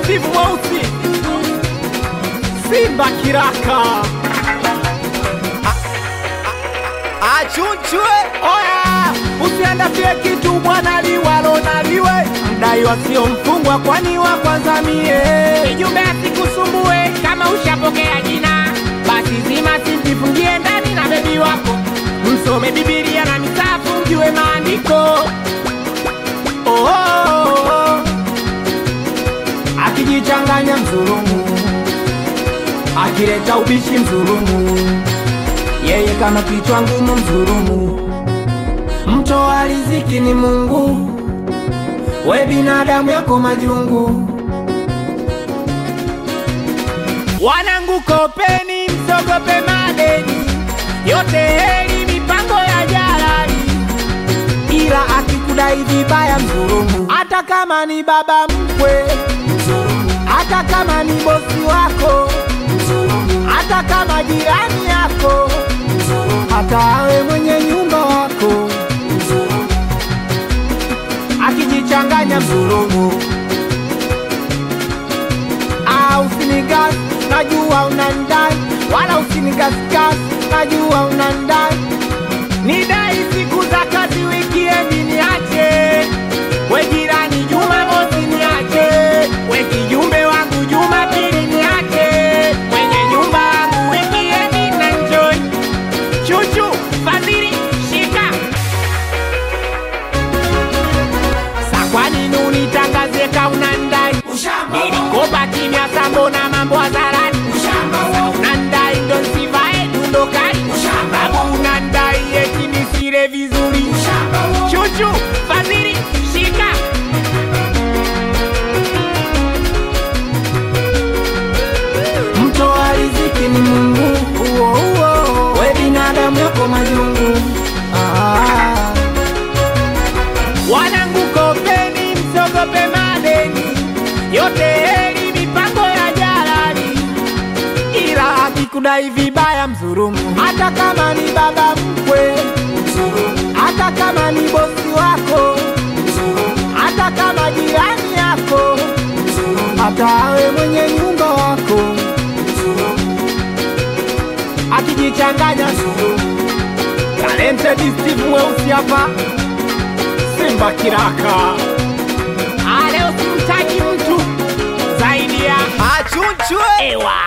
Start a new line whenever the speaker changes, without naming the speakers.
Steve Mweusi, Simba Kiraka,
achunchwe
oya, usiandafie kitu bwana liwalo na liwe, mdai wasio mfungwa, kwani wa kwanza mie.
Kijumbe asikusumbue kama ushapokea jina, basi zima simjifungie ndani na bebi wako, msome Bibilia na misafu, mjue maandiko.
Oh, oh, oh, oh. Akijichanganya mzulumu, akileta ubishi mzulumu, yeye kama kichwa ngumu mzulumu. Mtoa riziki ni Mungu, we binadamu yako majungu.
Wanangu kopeni, msogope madeni, yote heri mipango ya jalali.
ila akikudai vibaya mzulumu, hata kama ni baba mkwe mzulumu, hata kama ni bosi wako mzulumu, hata kama jirani yako mzulumu, hata awe mwenye nyumba wako mzulumu, akijichanganya mzulumu, ah, usinigas, najua unandai, wala usinigasgas, najua unandai
Nidai siku za kazi, wikiendi niache, we jirani Jumamosi niache, we kijumbe wangu Jumapili niache, mwenye nyumba wangu wikiendi na enjoy. Chuchu Fadhili shika sa, kwa nini unitangazie kauna ndai? Nilikopa kimya sa, mbona mambo hadharani? Sa unandai ndo nsivae dundo kali, babu unandai eti nisile vizuri. Chuchu Fadhili shika
Mtoa riziki ni Mungu, uo, uo. we binadamu yako majungu ah.
Wanangu kopeni, msogope madeni, yote heri mipango ya jalali.
Ila akikudai vibaya mzurumu, hata kama ni baba mkwe mzurumu, hata kama ni bosi wako mzurumu, hata kama jirani yako mzurumu, hata awe mwenye nyumba wako mzurumu, akijichanganya mzurumu. Talented Steve Mweusi hapa, Simba Kiraka.
Ah, leo simtaki mtu zaidi ya
achunchwe
ewa